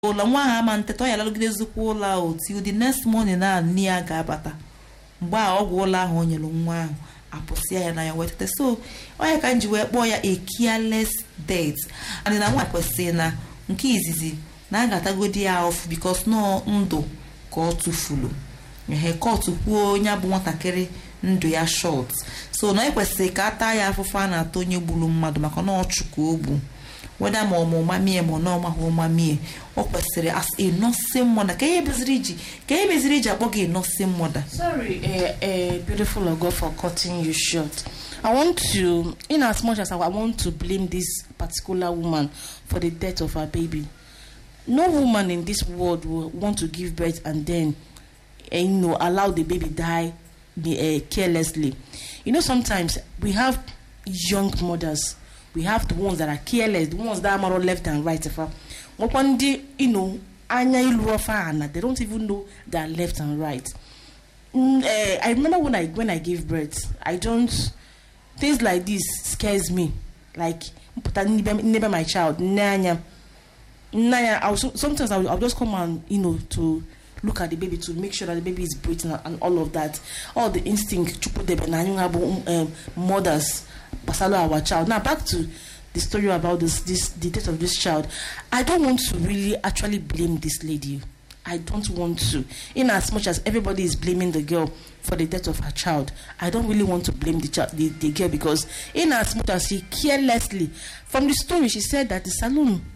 ụlọ nwa ahụ ama nteta ọ ya lalụgidezikwa ụlọ ahụ till the next morning na nne ya ga-abata mgbe a ọgwụ ụlọ ahụ o nyere nwa ahụ apụsịa ya na ya wee tete so onye ka m ji wee kpọọ ya a careless death and na nwa kwesịrị na nke izizi na a ga-atagodi ya ofu bikos nọọ ndụ ka ọ tụfuru ehe kọtụ kwuo onye bụ nwatakịrị ndụ ya short so na ekwesịrị ka a taa ya afụfụ a na-ata onye gburu mmadụ maka na ọchụ ka o gbu weda ma ọma ụmamie ma ọ na ọmaghị ụmamie ọ kwesịrị as a nursing mother ka ihe meziri iji ka ihe meziri iji akpọ gị nursing mother Sorry, uh, uh, beautiful Ogo, for cutting you short. I want to, in as much as I, I want to blame this particular woman for the death of her baby, no woman in this world will want to give birth and then, uh, you know, allow the baby die uh, carelessly. You know, sometimes we have young mothers. We have the ones that are careless, the ones that are more left and right. If I, one day, you know, anya ilu ofa ana, they don't even know their left and right. Mm, eh, I remember when I when I gave birth, I don't things like this scares me. Like put never my child, nanya, nanya. I'll, so- sometimes I'll, I'll just come and you know to look at the baby to make sure that the baby is breathing and, and all of that. All the instinct to put the um, mothers, pasalo our child. Now back to the story about this this the death of this child. I don't want to really actually blame this lady. I don't want to. In as much as everybody is blaming the girl for the death of her child, I don't really want to blame the child, the, the girl because in as much as she carelessly, from the story, she said that the saloon